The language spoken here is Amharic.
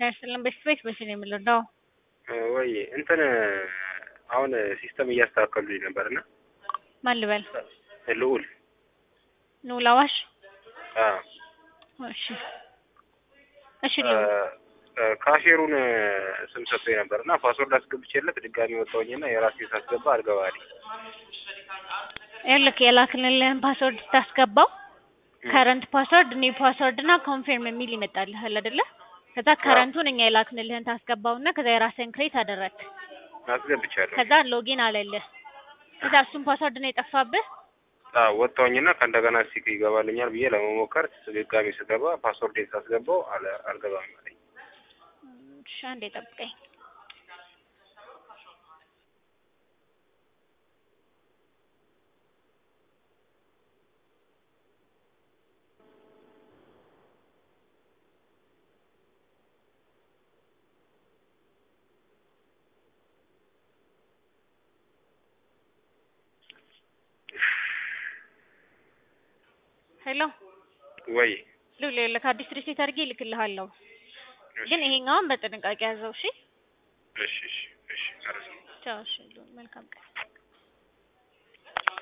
ያስልን በስፔስ በሽ ነው የምንረዳው። ወይ እንትን አሁን ሲስተም እያስተካከሉልኝ ነበር እና ማን ልበል? ልዑል ልዑል አዋሽ። አ እሺ እሺ ልዑል ካሼሩን ስም ሰጥቶኝ ነበር እና ፓስወርድ አስገብቼለት ድጋሚ ወጣሁኝና የራሴ ሳስገባ አልገባልኝ። ይኸውልህ የላክንልህን ፓስወርድ ስታስገባው ከረንት ፓስወርድ ኒው ፓስወርድ እና ኮንፊርም የሚል ይመጣልሃል አይደለ? ከዛ ከረንቱን እኛ የላክንልህን ታስገባውና ከዛ የራስህን ክሬት አደረግ። አስገብቻለሁ። ከዛ ሎጊን አለልህ። ከዛ እሱን ፓስወርድ ነው የጠፋብህ። አዎ ወጣሁኝና ከእንደገና እስኪ ይገባልኛል ብዬ ለመሞከር ድጋሚ ስገባ ፓስወርዴን ሳስገባው አለ አልገባም አለኝ። እሺ አንዴ ጠብቀኝ። ሄሎ ወይ ልዑል ይኸውልህ አዲስ ሪሴት አድርጌ እልክልሃለሁ። ግን ይሄኛውን በጥንቃቄ ያዘው እሺ። እሺ እሺ እሺ አረስ ቻው እሺ ልዑል መልካም ቀን